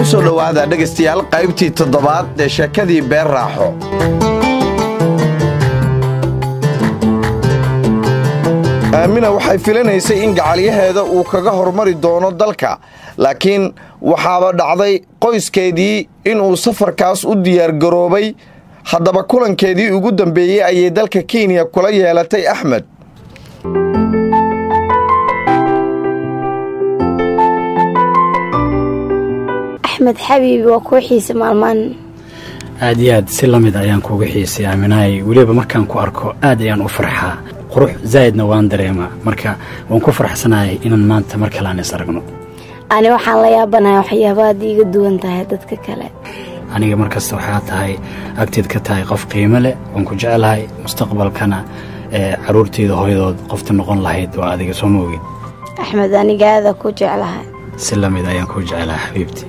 soo dhowaada dhegaystayaal qaybtii toddobaad ee sheekadii beer raaxo aamina waxay filanaysay in gacalyaheeda uu kaga hormari doono dalka laakiin waxaaba dhacday qoyskeedii inuu safarkaas u diyaargaroobay haddaba kulankeedii ugu dambeeyey ayay dalka kenya kula yeelatay axmed axmed xabiibi waa kuwa xiise maalmaan aad iyo aad si la mid ayaan kuuga xiisay aaminahay weliba markaan ku arko aad ayaan u farxaa qurux zaa'idna waan dareemaa marka waan ku farxsanahay inaan maanta mar kale aan is aragno ani waxaan la yaabanahay waxyaaba aad iiga duwan tahay dadka kale aniga markasta waxaa tahay agteed ka tahay qof qiimo leh waan ku jeclahay mustaqbalkana ee carruurteyda hooyadood qofta noqon lahayd waa adiga soo moogid axmed aniga aada ku jeclahay si la mid ayaan kuu jeclahay xabiibti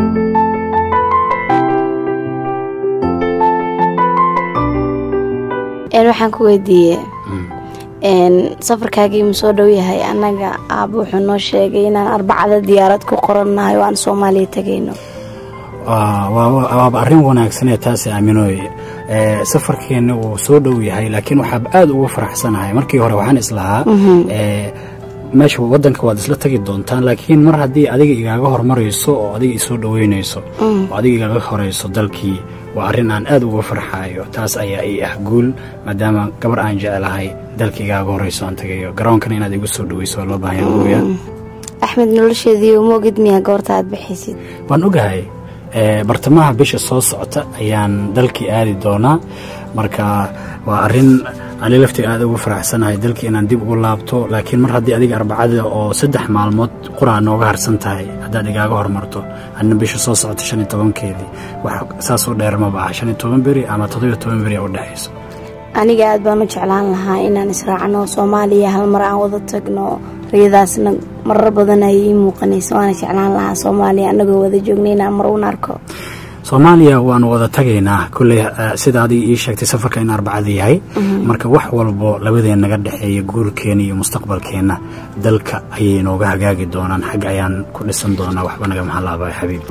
waxaan ku weydiiye safarkaagii ma soo dhow yahay annaga aaba wuxuu noo sheegay inaan arbacada diyaarad ku qorannahay oo aan soomaaliya tegayno waaba arrin wanaagsanee taasi aaminooy safarkeenna wuu soo dhow yahay laakiin waxaaba aada ugu faraxsanahay markii hore waxaan islahaa meesha wadanka waad isla tagi doontaan laakiin mar haddii adiga igaaga hormarayso oo adiga isoo dhoweynayso oo adiga igaaga horayso dalkii waa arrin aan aad uga farxaayo taas ayaa ii ah guul maadaama gabar aan jeclahay dalka igaaga horayso aan tagayo garoonkana inaad igu soo dhoweyso waa loo baahanya oya axmed nolosheedii uma ogid miyaa goorta aad bixaysid waan ogahay bartamaha bisha soo socota ayaan dalkii aadi doonaa marka waa arrin ani laftiga aad ugu faraxsanahay dalkii inaan dib ugu laabto laakiin mar haddii adiga arbacada oo saddex maalmood quraa nooga harsan tahay haddaad igaaga hormarto adna bisha soo socota shan iyo tobankeedii wax saasoo dheer maba ah shan iyo toban beri ama toddobiyo toban beri a u dhexayso aniga aad baan u jeclaan lahaa inaan israacno soomaaliya hal mar aan wada tagno riyadaasna marar badan ayay ii muuqanaysa waana jeclaan lahaa soomaaliya annagoo wada joogna inaan mar uun arko soomaaliya waanu wada tagaynaa kolley sida adiga ii sheegtay safarka in arbacada yahay marka wax walbo labadeen naga dhexeeya guurkeenna iyo mustaqbalkeenna dalka ayay nooga hagaagi doonaan xagga ayaan ku dhisan doonaa waxba naga mahalaabay xabiib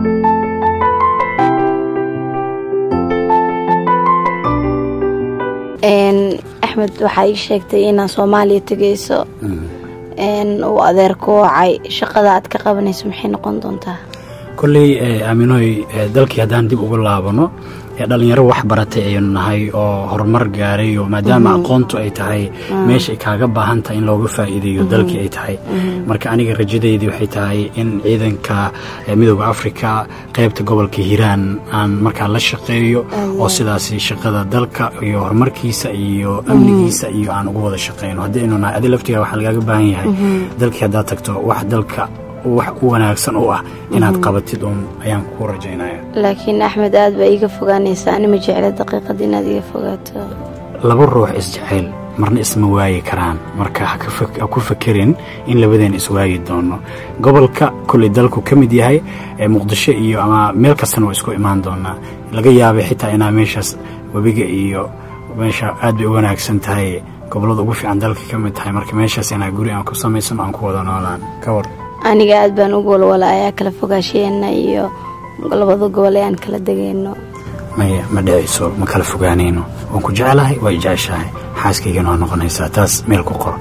axmed waxaa ii sheegtay inaad soomaaliya tegayso uu adeer ku wacay shaqada aad ka qabanayso maxay noqon doontaa kolley aaminooy dalkii haddaan dib ugu laabano dhalinyaro wax baratay ayaynu nahay oo horumar gaaray oo maadaama aqoontu ay tahay meesha ay kaaga baahan tahay in looga faa'iideeyo dalkii ay tahay marka aniga rajadeydii waxay tahay in ciidanka midooda afrika qaybta gobolka hiiraan aan markaa la shaqeeyo oo sidaasi shaqada dalka iyo horumarkiisa iyo amnigiisa iyo aan ugu wada shaqeyno haddii aynu nahay adi laftiga waxaa lagaaga baahan yahay dalkii haddaad tagto wax dalka wax u wanaagsan u ah inaad qabatid uun ayaan kuu rajaynaya laakiin axmed aad baa iiga fogaanaysaa ani ma jecla daqiiqad inaad iga fogaato laba ruux isjecel marna isma waayi karaan marka ha ku fakerin in labadeen iswaayi doono gobolka kolley dalku ka mid yahay muqdisho iyo ama meel kastana waa isku imaan doonaa laga yaabay xitaa inaa meeshaas webiga iyo meesha aad bay u wanaagsan tahay gobollada ugu fiican dalka ka mid tahay marka meeshaas inaa guri aan ku samaysano aan ku wada noolaan ka war aniga aad baan u walwalaayaa kala fogaasheenna iyo labada gobol ee aan kala degayno maya ma dhicayso ma kala fogaanayno waan ku jeclahay waa jeceshahay xaaskaygana waa noqonaysaa taas meel ku qor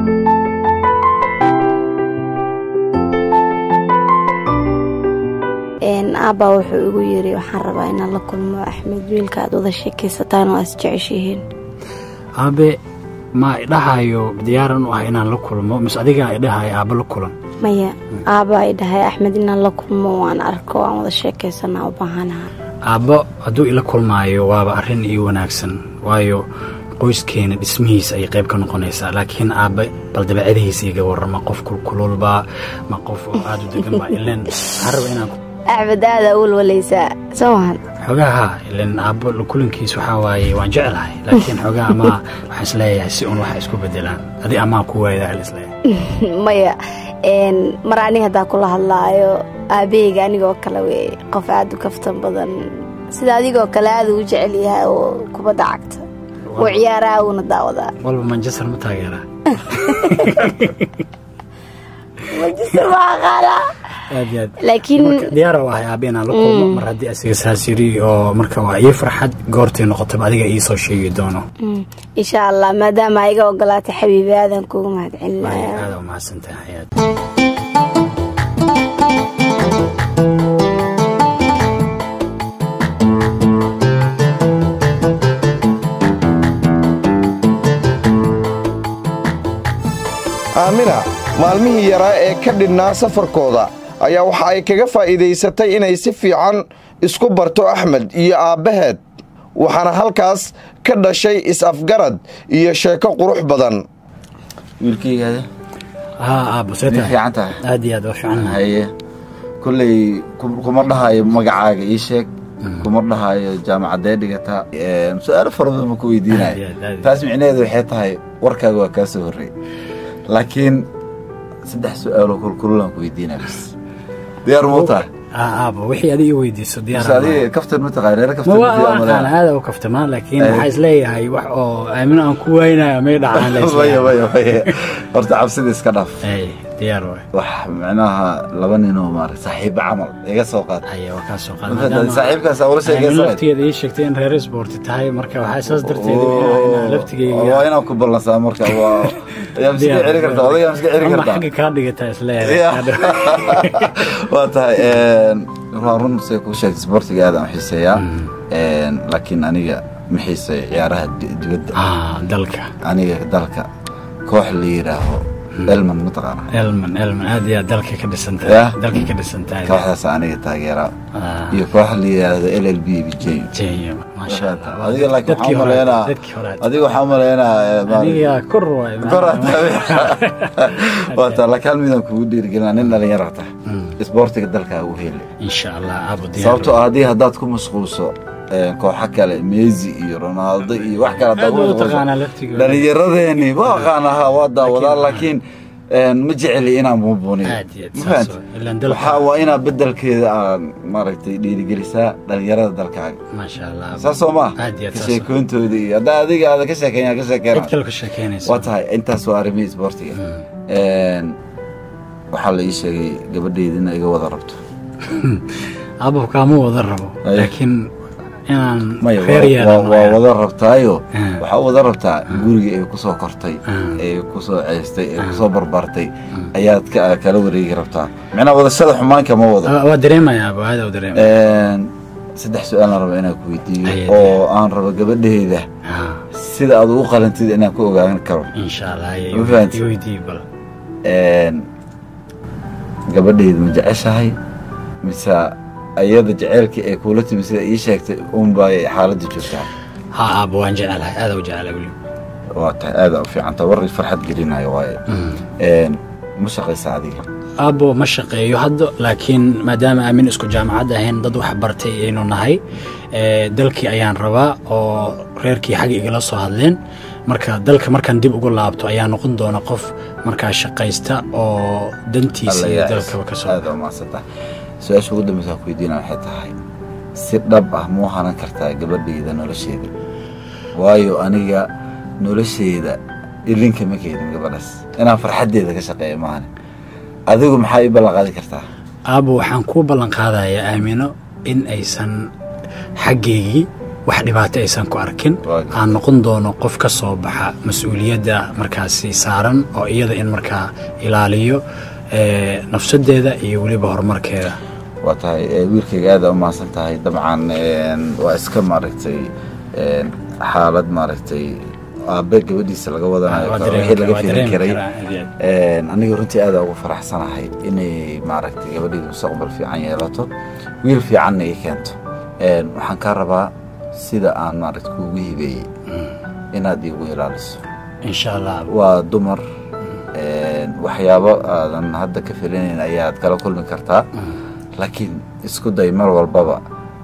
aabbaa wuxuu igu yiri waxaan rabaa inaan la kulmo axmed wiilka aad wada sheekaysataan oo aad isjeceshihiin aabe ma idhahayo diyaaran u ah inaan la kulmo mise adigaa idhahayo aabba la kulan maya aabba ay dhahay axmed inaan la kulmo waan arko aan wada sheekaysanaa u baahanaha aabbo hadduu ila kulmaayo waaba arrin ii wanaagsan waayo qoyskeena dhismihiisa ayay qayb ka noqonaysaa laakiin aabbe bal dabeecadihiisa iga warrama qof kulkululbaa ma qof oo aad u degan baa ileen waxaan raba inaan axmed aada u walwalaysaa soo mahan xoogaa haa ileen aabbo kulankiis waxaa waaye waan jeclahay laakiin xoogaa amaa waxaan isleeyahay si un waxa isku bedelaan adi amaa ku waaydaa hal isleeyahay maya mar aniga haddaa kula hadlaayo aabaheyga anigoo kale wey qof aada u kaftan badan sida adigoo kale aada u jecel yahay oo kubadda cagta oo ciyaaraha uuna daawadaa walba manchester ma taageeraa manchester ma aqaanaa aad iyo aad laakiin marka diyaar u ahay aabe inaan la kulmo mar haddii asiga saas yiri oo marka waa ii farxad goortay noqotaba adiga ii soo sheegi doono mm, insha allah maadaama iga ogolaatay xabiibi aadan kuuga mahad Waayo, celinaya aad u mahadsantahay xayaat aamina maalmihii yaraa ee ka dhinnaa safarkooda ayaa waxa ay kaga faa'iidaysatay inay si fiican isku barto axmed iyo aabbaheed waxaana halkaas ka dhashay is-afgarad iyo sheeko qurux badan wiilkaygaada haa aabo see ma tahay fiican tahay aad iyo aad waa fiican haye kolley ku- kuma dhahayo magacaaga ii sheeg kuma dhahayo jaamacadee dhigataa Een, su-aalo fara badan ma ku Aad iyo weydiinayo aad, aad iyo taas micnaheedu waxay tahay warkaaga waa kaa soo horrey laakiin saddex su-aaloo kulkululaan ku weydiinaya bas diyaar muu tahay haa aabo wixii adiga ii weydiiso bas diyaar adiga kaftan ma taqaan reer ma kaftan waa ma waa aqaan aada u kaftamaa laakiin waxaa isleeyahay wax oo aamino aan ku waynayo may dhacaan la maya isleeyahay maya maya horta cabsida iska dhaaf ay diyaar waay wax micnaha laba ninoo maarag saaxiibo camal iga soo qaad haya waa kaa soo Ma fahantay? qaad saaxiibkaas aa ula aamino sheegaysa laftigeeda ii sheegtay in reer sporti tahay marka waxaa saas darteed waa laftigeyga inaan ku ballansaa marka waa yaa miska celi kartaa odaygaa miska celi ama kartaa xagga kaa dhigataa Ya. isleeyahay waa tahay waa run say kuu sheegtay sportiga aad aan u xiiseeyaa Een, laakiin aniga ma xiiseeyo ciyaaraha di- dibadda ah dalka aniga dalka koox la yidhaaho elman mataqaana elman elman aad iyo aad dalka ka dhisan Ya. tahay dalka ka dhisan tahay kooxdaas aniga taageeraa Ah, iyo koox la yidhaahdo l l b bijeyo Kenya, maasha Allah. adiga laakiin Dadkii waxaan hore- umaleynaa dadkii hore adiga waxaan umaleynaa eh, maaragtay- aniga kor waay kor aad tahay. waa taa laakiin hal midaan kugu dhiirigelina nin dhalinyaro tahay isboortiga dalkaa ugu heli insha allah abu diyaar sababtoo ah haddii haddaad ku mashquulso eh, kooxo kale messi iyo ronaldo iyo wax kale haddaad aad ku u mashquulso, taqaanaa laftigooda dhallinyaradeeni ma aqaan ahaa waa daawadaa laakiin een, ma jeceli inaan buunbuuniyo Aad iyo aad ma saas fahanti? waay. Ilaan dalka- waxaa waa inaad bedelkeeda aan maaragtay dhiirigelisaa dhalinyarada dalkaaga maasha allah saas soo maa aad iyo aad ka saas waay. sheekoontooda iyo haddaa adiga aada ka sheekeeya ka sheekeena cid kale ka sheekeynaysa waa tahay intaas waa arrimihii isboortiga Een, waxaa la ii sheegay gabadheyda in iga wada rabto abo kaama wada rabo Aye. laakiin inaan maya reer waa- yeelano waa waa wada rabtaayo Ah. waxaa u wada rabtaa guriga ay ku soo kortay Ah. ee ku soo ceystay ee ku soo barbartay ayaad ka- kala wareegi rabtaa micnaa wadashada xumaanka ma wado Waa- waa dareemaya abo aada u dareemaya Een, saddex su-aalaan raba inaan ku weydiiyo Aye, oo aan rabo gabadheyda Ah, sida aad ugu qalantid inaan ku ogaan karo insha allah Ma fahanti? iweydii bal Een, gabadheyda ma jeceshahay mise ayada jeceylkii ay kuula timi sida ii sheegtay unbaa xaaladda joogtaa ha abo waan jecelahay aada u jecelahay weli waa tahay aada u fiicanta war farxad gelinayo waaye Een, ma shaqaysa adiga abo ma shaqeeyo hadda laakiin maadaama aamin isku jaamacad ahayn dad wax bartay aynu nahay ee, dalkii ayaan rabaa oo reerkii xagga igala soo hadleen marka dalka markaan dib ugu laabto ayaa noqon doona qof markaa shaqaysta oo dantiisa iyo dalkaba ka soo aada u mahadsanta su-aasha ugu dambeysa ku weydiina waxay tahay si dhab ah muu hanan kartaa gabadhayda nolosheeda waayo aniga nolosheeda ilinka ma keenin gabadhaas inaan farxaddeeda ka shaqeeyo maahan adigu maxaa ii ballan qaadi kartaa aabo waxaan kuu ballan qaadayaa aamino in aysan xaggeygii wax dhibaato aysan ku arkin Waayo. aan noqon doono qof ka soo baxa mas-uuliyadda markaasi saaran oo iyada in markaa ilaaliyo ee, nafsadeeda iyo weliba horumarkeeda waa tahay eh, wiilkayga aada u mahadsan tahay dabcan een, waa iska maaragtay een, xaalad maaragtay aabe gabadhiisa laga wadanayo Waa karo, dareemi wixii laga karaa, waa filan dareemi karay karaa, aad iyo aad. Een, aniga runtii aada ugu faraxsanahay inay maaragtay gabadhayda mustaqbal fiican yeelato wiil fiicanna ii keento Een, waxaan kaa rabaa sida aan maaragta kuugu hibeeyey inaad iigu ilaaliso insha allah waa dumar een, waxyaabo aadan hadda ka filinayn ayaad kala kulmi kartaa laakiin isku day mar walbaba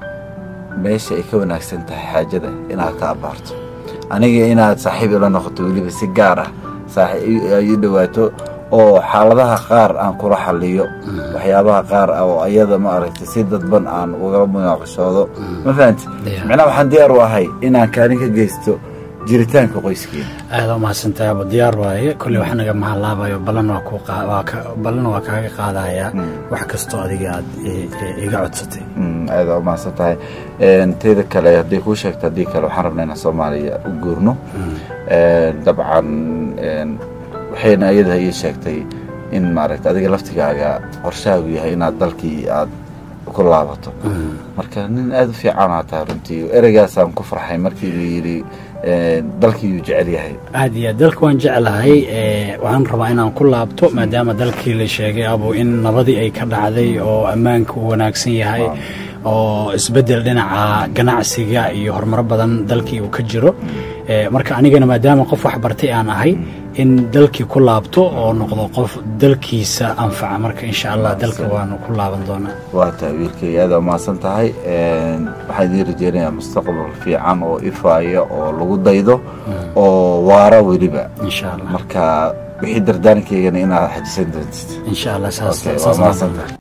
meesha ay ka wanaagsan tahay xaajada inaad ka abaarto aniga inaad saaxiib ila noqoto weliba si gaar ah saaxiib ay ii dhawaato oo xaaladaha qaar aan kula xaliyo waxyaabaha qaar ah oo ayada ma aragtay si dadban aan uga munaaqashoodo ma fahanti Yeah. macnaha waxaan diyaar u ahay inaan kaalin ka geysto jiritaanka qoyskeena aada umahadsantahay aba diyaar waaye kolley wax naga mahallaabayo ballan waa ku qa- waa ka- ballan waa kaaga qaadayaa wax kastoo adiga aad i- i- iga codsatay Mm, aada u mahadsan tahay Een, teeda kale hadday kuu sheegto haddii kale waxaan rabnaa inaan soomaaliya u guurno Een, dabcan een, waxayna iyada ii sheegtay in maaragta adiga laftigaaga qorshahaagu yahay inaad dalkii aad ku laabato marka nin aada u fiicanaa tahay runtii ereygaasaan ku farxay markii uu yidhi een, dalkiiyuu jecel yahay aad iyo aad dalka waan jeclahay ee, waxaan rabaa inaan ku laabto maadaama dalkii la sheegay abu in nabadii ay ka dhacday oo ammaanka uu wanaagsan yahay oo isbeddel dhinaca ganacsiga iyo horumaro badan dalkii uu ka jiro Ee, marka anigana maadaama qof wax bartay aan ahay in dalkii ku laabto oo noqdo qof dalkiisa anfaca marka insha allah dalka waanu ku laaban doonaa waa tahay wiilkay aada u mahadsan tahay Een, waxaan idiin rajeynayaa mustaqbal fiican oo ifaaya oo lagu daydo oo waara weliba insha allah marka wixii dardaarankeygan inaad xajisan doontid insha allah saas Okay, waa saas mahadsan tahay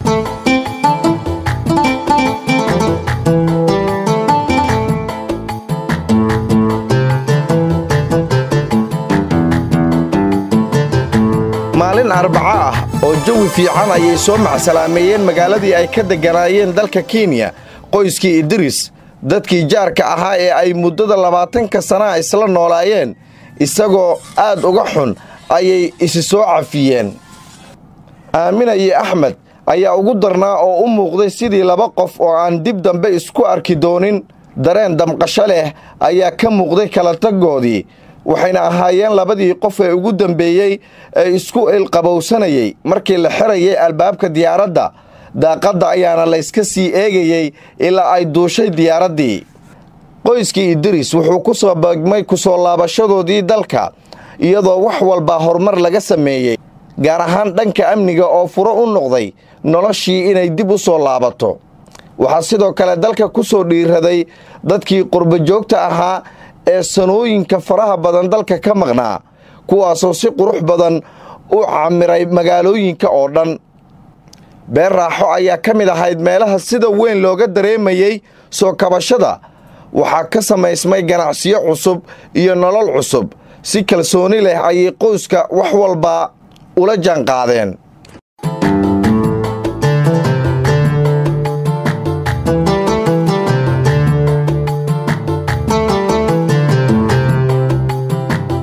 maalin arbaco ah oo jawi fiican ayay soo macsalaameeyeen magaaladii ay ka degganaayeen dalka kenya qoyskii idris dadkii jaarka ahaa ee ay muddada labaatanka sannaha isla noolaayeen isagoo aad uga xun ayay isi soo cafiyeen aamina iyo axmed ayaa ugu darnaa oo u muuqday sidii laba qof oo aan dib dambe isku arki doonin dareen damqasho leh ayaa ka muuqday kala taggoodii waxayna ahaayeen labadii qof ee ugu dambeeyey ee isku ilqabowsanayey markii la xirayay albaabka diyaaradda daaqadda ayaana layska sii eegayey ilaa ay duushay diyaaraddii qoyskii idris wuxuu ku soo beegmay ku soo laabashadoodii dalka iyadoo wax walbaa horumar laga sameeyey gaar ahaan dhanka amniga oo furo u noqday noloshii inay dib u soo laabato waxaa sidoo kale dalka ku soo dhiiraday dadkii qurbojoogta ahaa ee sanooyinka faraha badan dalka ka maqnaa kuwaasoo si qurux badan u camiray magaalooyinka oo dhan beer raaxo ayaa ka mid ahayd meelaha sida weyn looga dareemayey soo kabashada waxaa ka samaysmay ganacsiyo cusub iyo nolol cusub si kalsooni leh ayay qoyska wax walba ula jaanqaadeen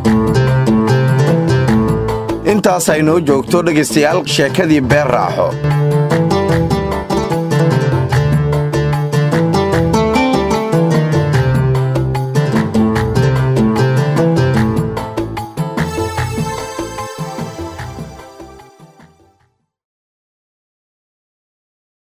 intaas ay noo joogto dhegaystayaal sheekadii beer raaxo